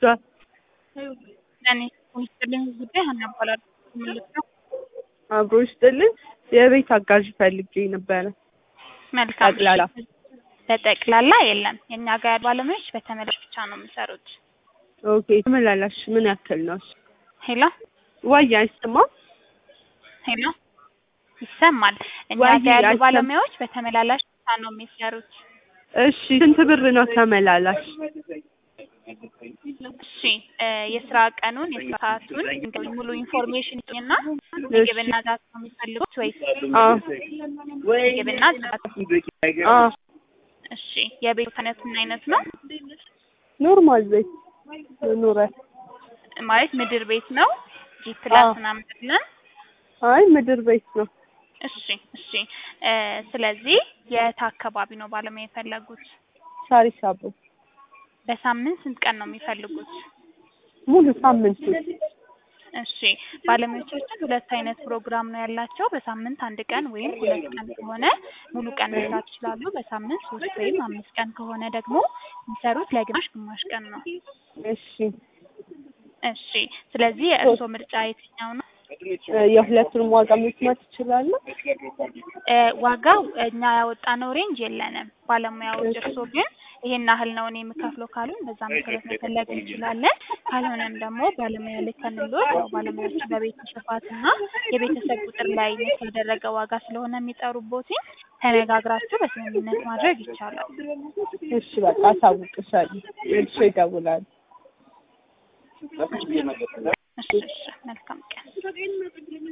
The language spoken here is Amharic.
ለእኔ ሚኒስትልኝ ጉዳይ ሀና እባላለሁ። ምልክ ነው። አብሮ ይስጥልን። የቤት አጋዥ ፈልጌ ነበረ። መልካም ጠቅላላ በጠቅላላ የለም። የእኛ ጋር ያሉ ባለሙያዎች በተመላሽ ብቻ ነው የሚሰሩት። ኦኬ። ተመላላሽ ምን ያክል ነው? ሄሎ ዋይ አይሰማም? ሄሎ ይሰማል። እኛ ወይ ጋር ያሉ አይሰማም። ባለሙያዎች በተመላላሽ ብቻ ነው የሚሰሩት። እሺ ስንት ብር ነው ተመላላሽ? እሺ እ የስራ ቀኑን የስራ ሰዓቱን እንግዲህ ሙሉ ኢንፎርሜሽን ይስጡኝና ምግብና ጽዳት ነው የሚፈልጉት ወይስ አዎ ምግብና ጽዳት? አዎ እሺ የቤት አይነት ምን አይነት ነው? ኖርማል ቤት ኑረት። ማለት ምድር ቤት ነው? ጂ ፕላስ አዎ። ምናምን አይደለም? አይ ምድር ቤት ነው። እሺ እሺ እ ስለዚህ የት አካባቢ ነው ባለሙያ የፈለጉት? ሳሪስ አቦ በሳምንት ስንት ቀን ነው የሚፈልጉት? ሙሉ ሳምንቱ እሺ ባለሙያዎቻችን ሁለት አይነት ፕሮግራም ነው ያላቸው። በሳምንት አንድ ቀን ወይም ሁለት ቀን ከሆነ ሙሉ ቀን መስራት ይችላሉ። በሳምንት ሶስት ወይም አምስት ቀን ከሆነ ደግሞ የሚሰሩት ለግማሽ ግማሽ ቀን ነው። እሺ እሺ ስለዚህ የእርስዎ ምርጫ የትኛው ነው? እ የሁለቱንም ዋጋ መስማት ትችላለህ? እ ዋጋው እኛ ያወጣነው ሬንጅ የለንም። ባለሙያዎች እርስዎ ግን ይሄን ያህል ነው እኔ የምከፍለው ካሉን በዛ መሰረት መፈለግ እንችላለን። ካልሆነም ደግሞ ባለሙያ ልከንልዎት ያው ባለሙያዎች በቤቱ ስፋትና የቤተሰብ ቁጥር ላይ የተደረገ ዋጋ ስለሆነ የሚጠሩቦትኝ ተነጋግራችሁ በስምምነት ማድረግ ይቻላል። እሺ በቃ አሳውቅሻለሁ። እሺ ይደውላሉ። እሺ እሺ መልካም ቀን